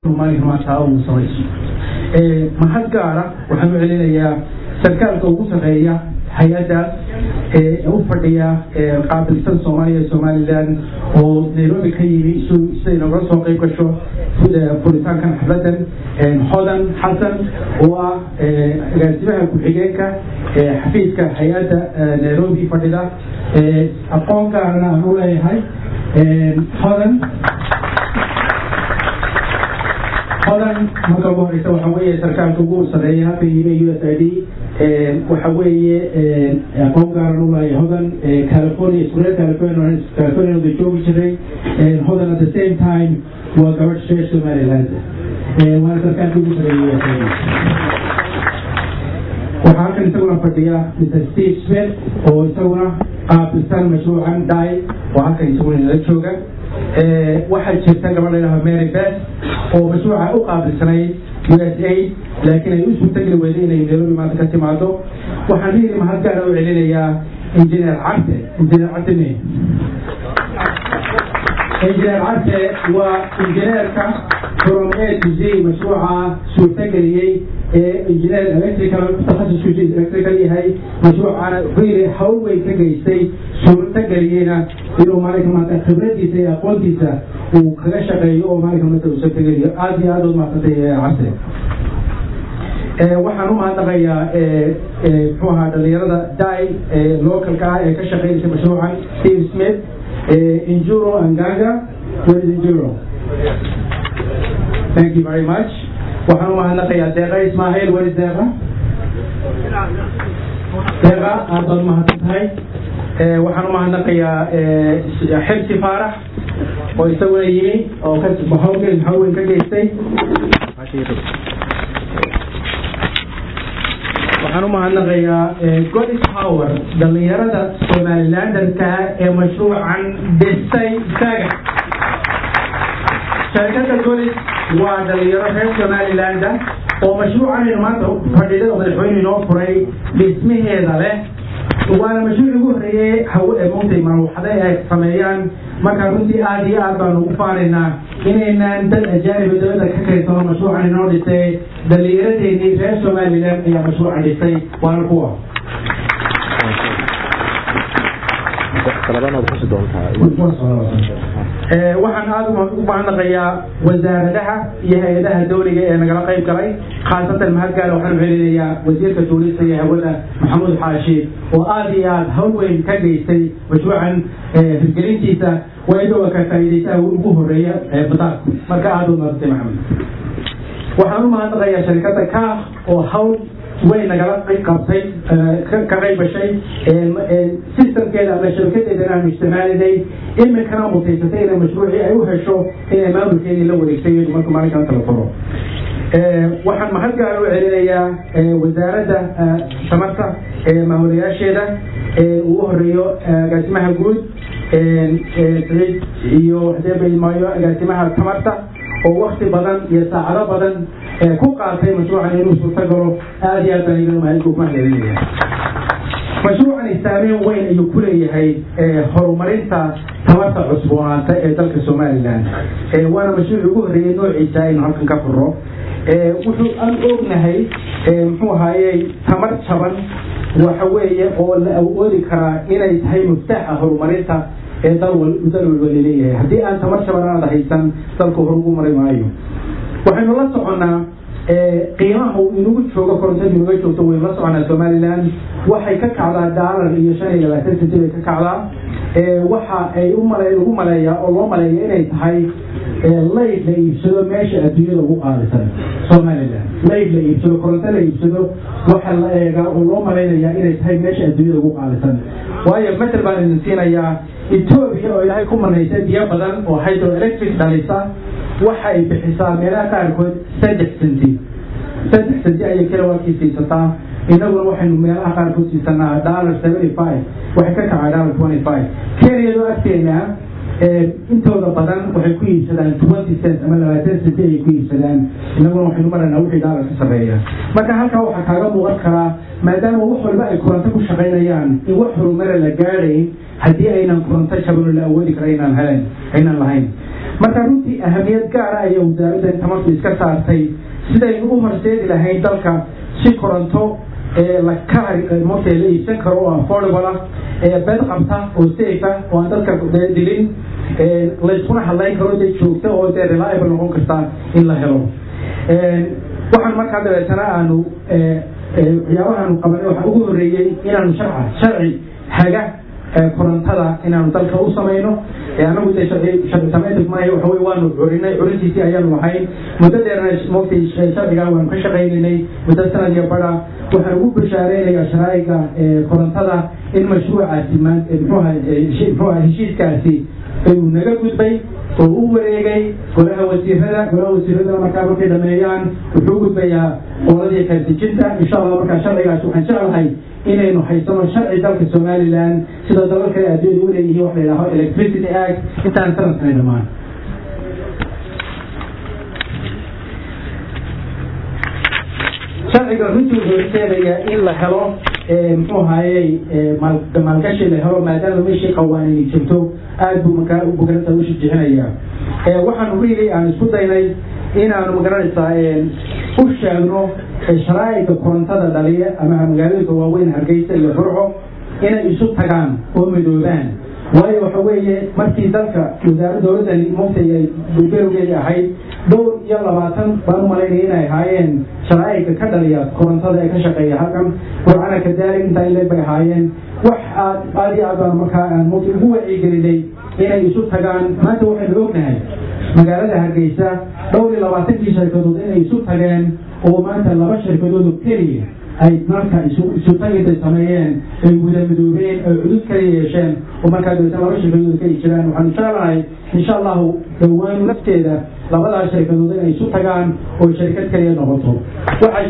maalinka maanta uu samayso mahad gaara waxaan u celinayaa sarkaalka ugu sarreeya hay-addaas ee u fadhiya qaabilsan soomaaliya somalilan oo nairobi ka yimi siday nogala soo qayb gasho furitaankan xafladan hodan xasan oo ah agaasimaha ku-xigeenka xafiiska hay-adda nairobi fadhida aqoon gaarana aan u leeyahay hodan hodan marka ugu horeysa waxa weeye sarkaalka ugu sareeya halka yimi u s i d waxa weeye aqoon gaaran u lahay hodan california iskureer california california da joogi jiray hodan at the same time waa gabadh reer somaliland waana sarkaalka ugu sareeya u s i d waxaa halkan isaguna fadhiya mr steve smith oo isaguna qaabilsan mashruucan dai oo halkan isaguna inala jooga waxaa jirta gabadh layidhaha mary beth oo mashruuca u qaabilsanayd u s a laakiin ay u suurtageli weyday inay nairobi maanta ka timaado waxaan riiri mahad gaara u celinayaa injineer carte injineer carte me injineer carte waa injineerka from a to z mashruuca suurtageliyey ee injineer electrical takhasusku electrical yahay mashruucana riiri hawl weyn ka geystay suurtageliyeyna inuu maalinka maanta khibradiisa iyo aqoontiisa uu kaga shaqeeyo oo maalinka maanta uu suurtageliyo aada iyo aada u mahadsantay carte waxaan u mahadnaqayaa muxuu ahaa dhalinyarada dai localka ah ee ka shaqeynaysa mashruucan steve smith injuro anganga where is injuro thank you very much waxaan u mahadnaqayaa deeqa ismaahil where is deeqa deeqa aad baad umahadsan tahay waxaan u mahadnaqayaa xibsi faarax oo isaguna yimi oo hawlgel haweyn ka geystay waxaan u mahadnaqayaa godis power dhallinyarada somalilandanka ee mashruucan dhisay isaga shirkada godis waa dhalinyaro reer somalilanda oo mashruucanaynu maanta fadhida oo madaxweyne inoo furay dhismaheeda leh waana mashruuc ugu horreeyey haw montay maruuxada ay sameeyaan marka runtii aada iyo aad baanu ugu faanaynaa inaynaan dad ajaaniba dawladda ka kaysano mashruucan inoo dhisay dhallinyaradeennii reer somalilan ayaa mashruucan dhisay waana kuwa waxaan aada u mahadnaqayaa wasaaradaha iyo hay-adaha dawliga ee nagala qayb galay khaasatan mahadgaala waxaan celinayaa wasiirka tuulista iyo hawada maxamuud xaashi oo aada iyo aada hawl weyn ka geystay mashruucan hirgelintiisa waa idhowa ka faa'iidaysaha ugu horeeya badaarku marka aada u mahadsantay maxamed waxaan u mahadnaqayaa sharikadda kaah oo hawl way nagala qabtay ka qayb gashay systemkeeda ama shabakadeedana aanu isticmaalinay iminkana mutaysatay inay mashruucii ay u hesho inay maamulkeedii la wareegtay marka maalinkan kala furo waxaan mahad gaar u celinayaa wasaaradda tamarta maamulayaasheeda ugu horeeyo agaasimaha guud siciid iyo hadeebaymaayo agaasimaha tamarta oo wakti badan iyo saacado badan ku qaatay mashruucan inuu suurta galo aada iyo aad baan iga mahadcelinaya mashruucani saameyn weyn ayuu ku leeyahay horumarinta tamarta cusboonaata ee dalka somalilan waana mashruuci ugu horreeyey noociisa aynu halkan ka furro wuxuu aan ognahay muxuu ahaayey tamar jaban waxa weeye oo la awoodi karaa inay tahay muftaaxa horumarinta ee dal dal walba laleeyahay haddii aan tamar jaban aada haysan dalku hor ugu mari maayo waxaynu la soconnaa qiimaha uu inagu joogo korontadu inaga joogto waynu la soconaa somalilan waxay ka kacdaa daalar iyo shan iyo labaatan senti bay ka kacdaa waxa ay umale lagu maleeyaa oo loo maleeya inay tahay layd la iibsado meesha adduunyada ugu qaalisan somalilan layd la iibsado koronto la iibsado waxa la eegaa oo loo malaynayaa inay tahay meesha adduunyada ugu qaalisan waayo matel baan idin siinayaa etoobiya oo ilaahay ku manaysay biyo badan oo hydroelectric dhalisa waxa ay bixisaa meelaha qaarkood saddex senti saddex senti ayay kilowattkii siisataa inaguna waxaynu meelaha qaarkood siisanaa dollar seventy five waxay ka kacaa dollar twenty five kenyadoo agteena intooda badan waxay ku iibsadaan twenty cent ama labaatan centi ayay ku iibsadaan inaguna waxaynu maranaa wixii dollar ka sarreeya marka halkaa waxaa kaaga muuqan karaa maadaama wax walba ay koronto ku shaqaynayaan in wax horumara la gaadhayn haddii aynan koronto jabano la awoodi kara inaan helen aynan lahayn marka runtii ahamiyad gaara ayay wasaaradda tamartu iska saartay sidaynu u horseedi lahayn dalka si koronto la marta la iibsan karo oo affordable ah bed qabta oo safe ah oo aan dadka dilin layskuna hadlayn karo dee joogta oo dee reliable noqon karta in la helo waxaan markaa dabeetana aanu waxyaabahaanu qabanay waxaa ugu horreeyey inaanu sharca sharci haga korontada inaanu dalka u samayno anagu de sharci samaynta maaha waxa wey waanu curinay curintiisii ayaanu lahayn muddo dheerna mogtay sharcigaa waanu ka shaqaynaynay muddo sanad iyo bada waxaan ugu bashaareynaya sharaa'iga korontada in mashruucaasi mxuuha heshiiskaasi uu naga gudbay oo u wareegay golaha wasiirada golaha wasiiradana markaa markay dhameeyaan wuxuu gudbayaa qoladii kaartijinta insha allah markaa sharcigaas waxaan jeclahay inaynu haysano sharci dalka somalilan sida dalal kale adduunyada u leeyihiin wax la yidhaaho electricity act intaan sanadkani dhammaan sharciga runtii wuxuu keenayaa in la helo muxuu ahayey maalgashi la helo maadaama meeshii qawaanini jirto aad buu markaa magarata u shijixinaya waxaanu really aan isku daynay inaanu magaranaysaa u sheegno sharaa'iga korontada dhaliya ama magaalooyinka waaweyn hargeysa iyo burco inay isu tagaan oo midoobaan waayo waxa weeye markii dalka wasaara dowladdani muftay ay berowgeedii ahayd dhowr iyo labaatan baan u malaynaya inay ahaayeen sharaa'iga ka dhaliya korontada ee ka shaqeeya halkan burcana kadaalik intaa ile bay ahaayeen wax aad aad iyo aad baan markaa aan mufti ugu wacyigelinay inay isu tagaan maanta waxaynu ognahay magaalada hargeysa dhowr iyo labaatankii shirkadood inay isu tageen oo maanta laba shirkadood oo keliya ay marka isu tagintay sameeyeen ay wada midoobeen ay cudud kala yeesheen oo markaa dabeetna laba shirkadood ka jiraan waxaanu jeclahay insha allahu dhowaan lafteeda labadaas shirkadood inay isu tagaan oo shirkad kaliya noqoto waxay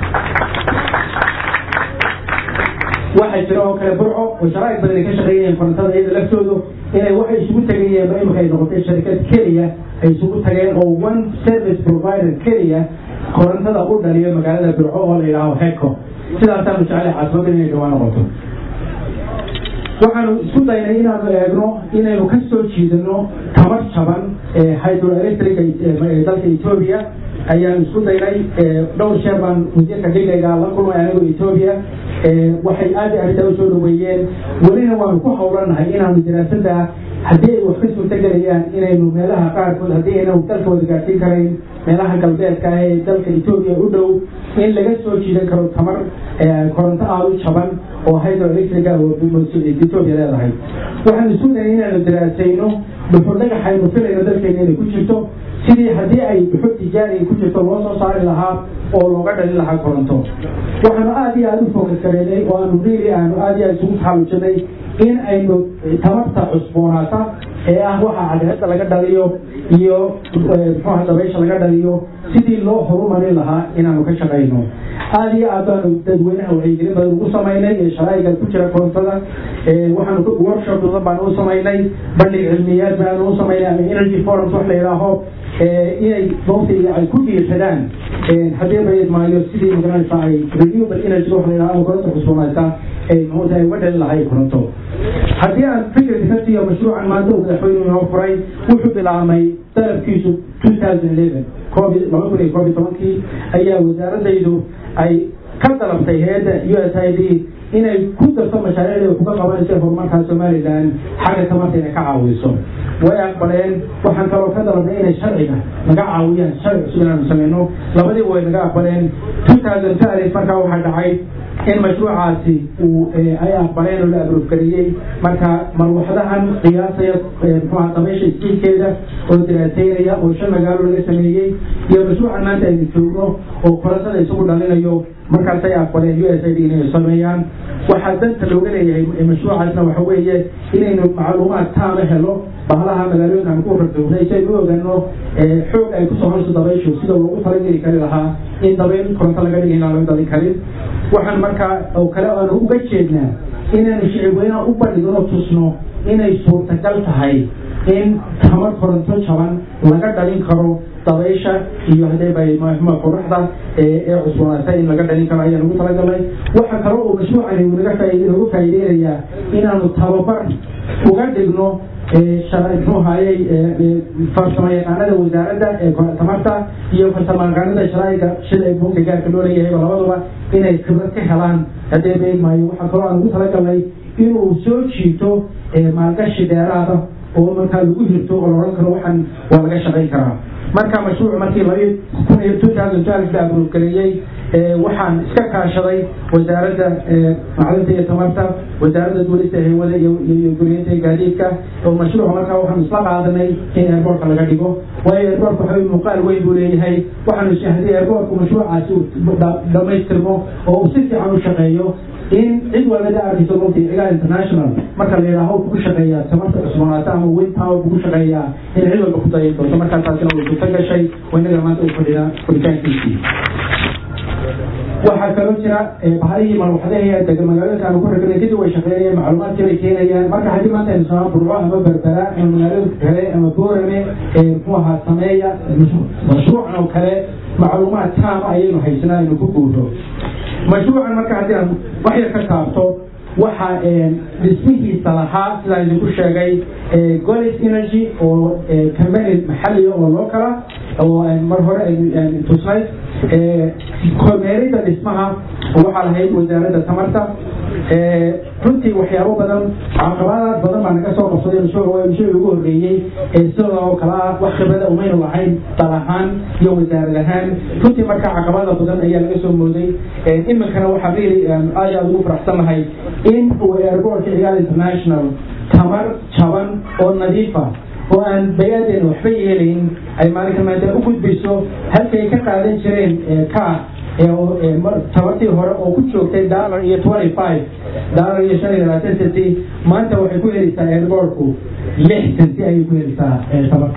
waxaa jira oo kale burco oo sharaa'ig badan ay ka shaqeeyeen korontada iyada laftoodu inay waxay isugu tegayeen ba imika ay noqotay shirkad keliya ay isugu tageen oo one service provider keliya korontada u dhaliyo magaalada burco oo la yidhaaho heco sidaasaanu jeclay caasimada inay dhawaa noqoto waxaanu isku daynay inaanu eegno inaynu ka soo jiidano tamar jaban hydroelectric dalka etoobiya ayaanu isku daynay dhowr sheer baan wasiirka xilliga la kulmay anigoo etoobiya waxay aad arrintaa usoo dhaweeyeen welina waanu ku hawlanahay inaanu daraasada haddii ay wax ka suurtagelayaan inaynu meelaha qaarkood haddii ayna dalka wada gaarsiin karayn meelaha galbeedka ah ee dalka etoobiya u dhow in laga soo jiidan karo tamar koronto aada u jaban oo hydroelectriga oo etoobiya leedahay waxaan isku dayay inaanu daraasayno dhuxul dhagaxaynu filayno dalkeena inay ku jirto sidii haddii ay dhuxul tijaari ay ku jirto loo soo saari lahaa oo looga dhalin lahaa koronto waxaanu aada iyo aada u focus gareynay oo aanu really aanu aada iyo aada isugu taxallujinay in aynu tamarta cusboonaata ee ah waxa cadceedda laga dhaliyo iyo muxuuha dabaysha laga dhaliyo sidii loo horumarin lahaa inaanu ka shaqayno aada iyo aad baanu dadweynaha wacyigelin badan ugu samaynay ee sharaa'iga ku jira korontada waxaanu workshop badan baanu u samaynay bandhig cilmiyaad baanu u samaynay ama energy forums wax la yidhaaho inay doontii ay ku dhiirsadaan haddii bayad maayo sidii magaranaysa ay renewable energy wax la yidhaho ama koronta cusboonaata ay muxuu tahay uga dhalin lahay koronto haddii aan fikirka ka siiyo mashruucan maanta uu madaxweynuhu inoo furay wuxuu bilaabmay dalabkiisu two thousand eleven koob laba kun iyo koob iyo tobankii ayaa wasaaradaydu ay ka dalabtay heedda u s i d inay ku darto mashaariicda kuga qabanaysa horumarka somalilan xagga tamarta inay ka caawiso way aqbaleen waxaan kaloo ka dalabnay inay sharciga naga caawiyaan sharci cusub inaanu sameyno labadiiba way naga aqbaleen two thousand five markaa waxaa dhacay in mashruucaasi uu ay aqbaleen oo la abroofgariyey marka marwaxdahan qiyaasaya muxuha dabaysha iskiilkeeda oo daraateynaya oo shan magaalo laga sameeyey iyo mashruucan maanta aynu joogno oo korontada isagu dhalinayo markaasay aqbaleen u s i d inay sameeyaan waxaa danta looga leeyahay mashruucaasna waxa weeye inaynu macluumaad taama helo bahalaha magaalooyinka aan ku rardownay si aynu u ogaano xoog ay kusoo horso dabayshu sida loogu talageli kari lahaa in dabayl koronto laga dhigay inaan laga dalin karin waxaan markaa oo kale aanu uga jeednaa inaanu shicibweynaha u bandhigno tusno inay suurtagal tahay in tamar koronto jaban laga dhalin karo dabaysha iyo hadayba qoraxda ee cusboonaatay in laga dhalin karo ayaan ugu talagalnay waxa kale oo mashruucani naga faa'iideynayaa inaanu tababar uga dhigno muxuu ahayey farsamo yaqaanada wasaaradda ee tamarta iyo farsamo yaqaanada sharaa'iga shida ee buunka gaarka loo leeyahayba labaduba inay khibrad ka helaan haddee beegmaayo waxaa kaloo aan ugu talagalnay inuu soo jiito maalgashi dheeraada oo markaa lagu hirto oo laodhan karo waxaan waa laga shaqayn karaa marka mashruuc markii labi kun iyo two thousand twelve la abuurgareeyey waxaan iska kaashaday wasaaradda macdinta iyo tamarta wasaaradda duulista hawada iyo guriyinta iyo gaadiidka oo mashruuca markaa waxaanu isla qaadanay in airbortka laga dhigo waayo airbortka waxa muuqaal weyn buu leeyahay waxaanu haddii airbortku mashruucaasi dhammaystirmo oo uu si fiican u shaqeeyo in cid walba da arkiso runtii cigaa international marka la yidhaaho kugu shaqeeyaa tamarta cusboonaata ama wind power kugu shaqeeyaa in cid walba ku dayan doonto markaa taasina way suurta gashay oo innaga maanta u fadhida furitaankiisii waxaa kaloo jira bahalihii malwaxdaha dega magaalooyinka aanu ku ragnay kadib way shaqeynayaan macluumaadkii bay keenayaan marka haddii maanta aynu samaa burco ama berbera ama magaalooyinka kale ama boorame muxuu ahaa sameeya mashruucan oo kale macluumaad taama ayaynu haysanaa aynu ku guuro mashruucan marka haddii aan wax yar ka taabto waxa dhismihiisa lahaa sidaan idinku sheegay golis energy oo company maxaliya oo loo kala oo mar hore aynu tusnay kormeerida dhismaha waxaa lahayd wasaaradda tamarta runtii waxyaabo badan caqabadaad badan baa naga soo qabsaday mashruuci ugu horreeyey sidooda oo kale ah wax khibrada umaynu lahayn dal ahaan iyo wasaarad ahaan runtii marka caqabada badan ayaa laga soo mooday iminkana waxaa really aad aad ugu faraxsanahay in uu airbortka cigaal international tamar jaban oo nadiifa oo aan bayaadeena waxba yeelayn ay maalinka maanta u gudbayso halkay ka qaadan jireen ka tabartii hore oo ku joogtay dollar iyo twenty five dollar iyo shan iyo labaatan centi maanta waxay ku helaysaa airbortku lix centi ayay ku helaysaa tabarka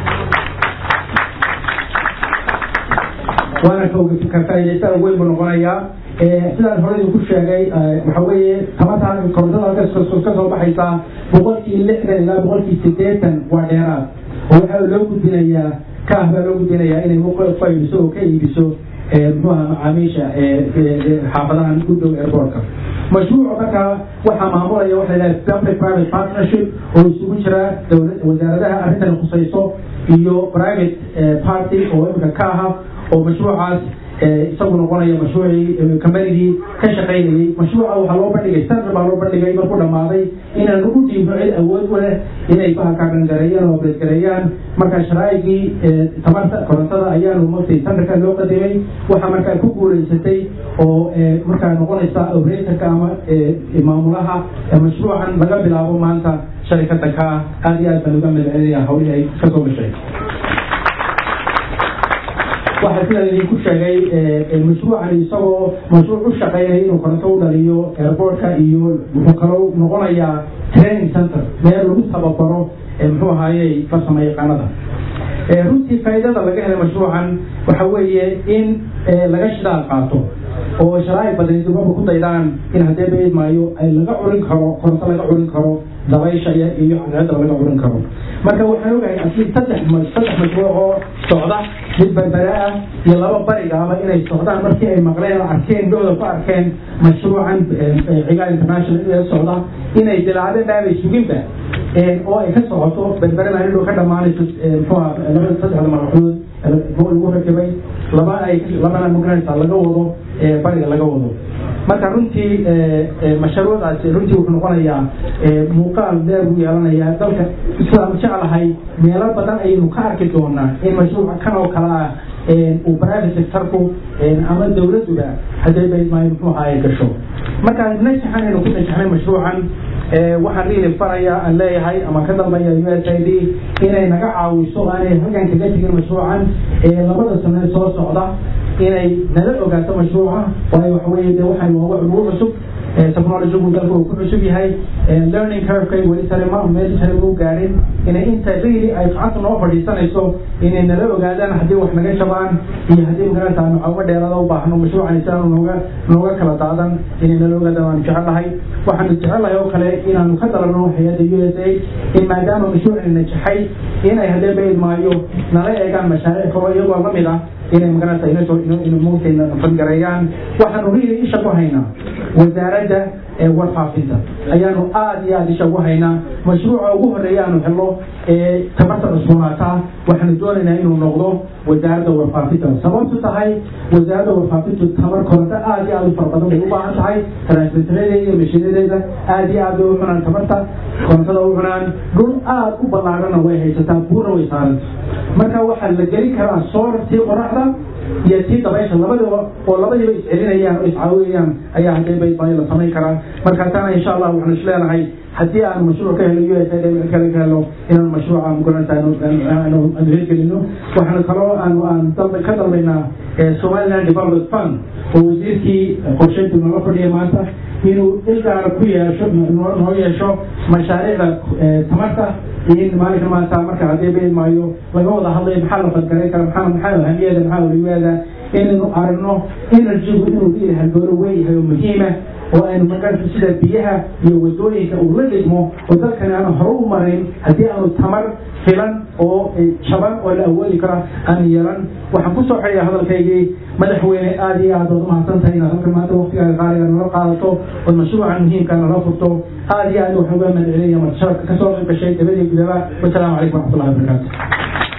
waana ka faa'idaystada weyn buu noqonayaa sidaan hore idinku sheegay waxa weeye tamarta korontada halkaas ka soo baxaysaa boqolkii lixdan ilaa boqolkii sideetan waa dheeraad oo waxaa loo gudbinayaa kaah baa loo gudbinayaa inay faydiso oo ka iibiso muxuuha macaamiisha xaafadahan u dhow airbortka mashruuca markaa waxaa maamulaya waxa la public private partnership oo isugu jira dowlad wasaaradaha arrintan khusayso iyo private party oo imika ka aha oo mashruucaas isagu noqonaya mashruucii kambanigii ka shaqaynayey mashruuca waxaa loo bandhigay standard baa loo bandhigay markuu dhammaaday inaan ugu dhiibno cid awood u leh inay bahalkaa dhangareeyaan oo abreedgareeyaan marka sharaa'igii tamarta korontada ayaanu martay standardka loo qadimay waxaa markaa ku guulaysatay oo markaa noqonaysa operatorka ama maamulaha mashruucan laga bilaabo maanta sharikada ka ah aad iyo aad baan uga madcelinaya hawlihii ay kasoo gashay waxaa sidaan idinku sheegay mashruucan isagoo mashruuc u shaqeynaya inuu koronto u dhaliyo airbortka iyo wuxuu kaloo noqonayaa training center meel lagu tababaro muxuu ahaayey farsamo yaqaanada runtii faa'iidada laga helay mashruucan waxa weeye in laga shidaal qaato oo sharaa'ig badan dubaba ku daydaan in haddee baid maayo ay laga curin karo koronto laga curin karo dabaysha iyo cadceedda laga curin karo marka waxaan ogahay asli saddex saddex mashruuc oo socda mid berbere ah iyo laba barigaaba inay socdaan markii ay maqleen oo arkeen dooda ku arkeen mashruucan cigaal international ee socda inay bilaabeen dhaabay suginba oo ay ka socoto berbere baa indhow ka dhammaanayso muxuuha labada saddexda maraxuud lagu rakibay laba ay labana magaranaysa laga wado bariga laga wado marka runtii mashruucaasi runtii wuxuu noqonayaa muuqaal dheer buu yeelanayaa dalka sidaan jeclahay meelo badan ayaynu ka arki doonaa in mashruuca kan oo kale ah uu private sectorku ama dowladuba haddee baydmaayo muxuu ahaay gasho marka najaxan aynu ku najaxnay mashruucan waxaan riili faraya aan leeyahay ama ka dambeeya u s i d inay naga caawiso aanay halkan kaga tegin mashruucan labada sane soo socda inay nala ogaato mashruuca waayo waxa weeye de waxay waa wax ugu cusub technologygu dalka uu ku cusub yahay learning curvekay weli sare ma meel sare u gaadhin inay inta really ay gacanta noo fadhiisanayso inay nala ogaadaan haddii wax naga jabaan iyo haddii magaranta aanu cawmo dheerada u baahno mashruucan isaanu nooga nooga kala daadan inay nala ogaadaan waanu jecelahay waxaanu jecelahay oo kale inaanu ka dalano hay-adda u s a in maadaama mashruucani najaxay inay haddee bayd maayo nala eegaan mashaariic kalo iyagoo lamid ah inay magaranta inmugtayna fangareeyaan waxaanu really isha ku haynaa wasaaradda warfaafinta ayaanu aada iyo aada isha ugu haynaa mashruuca ugu horeeya aanu helno ee tabarta cusboonaata waxaanu doonaynaa inuu noqdo wasaaradda warfaafinta sababtu tahay wasaaradda warfaafintu tabar koronto aada iyo aada u fara badan bay u baahan tahay transmiteradeeda iyo mashiinadeeda aada iyo aad bay u cunaan tabarta korontada u cunaan dhul aada u ballaarana way haysataa buurna way saaranta marka waxaa la geli karaa soorartii qoraxda iyo tii dabaysha labadaba oo labadiiba iscelinayaan oo iscaawiyayaan ayaa haddee baydbaayo la samayn karaa marka taana insha allah waxaanu is leenahay haddii aanu mashruuc ka helo u s a mid kale ka helo inaanu mashruuca mugaranta aanu hirgelino waxaanu kaloo aanu aan ka dalbaynaa somaliland development fund oo wasiirkii qorsheyntu nooga fadhiya maanta inuu ilgaara ku yeesho noo yeesho mashaariicda tamarta in maalinka maanta marka haddii beed maayo laga wada hadlayo maxaa la fadgaray kara maxaa maxaa ahamiyeeda maxaa waliwaada inaynu aragno energygu inuu leeyahay haldoolo weeyahay oo muhiima oo aynu magarta sida biyaha iyo wadooyinka uu la dhigmo oo dalkani aanu hore u marin haddii aanu tamar filan oo jaban oo la awoodi kara aan yeelan waxaan ku soo xeeya hadalkaygii madaxweyne aada iyo aad ood umahadsan tahay inaad halka maanta waktigaaga qaaliga nala qaadato ood mashruucan muhiimka nala furto aada iyo aad waxaan uga mahad celinaya marka sharafka kasoo qayb gashay dabadii gudaba wasalaamu calaykum waraxmatullahi wabarakaatu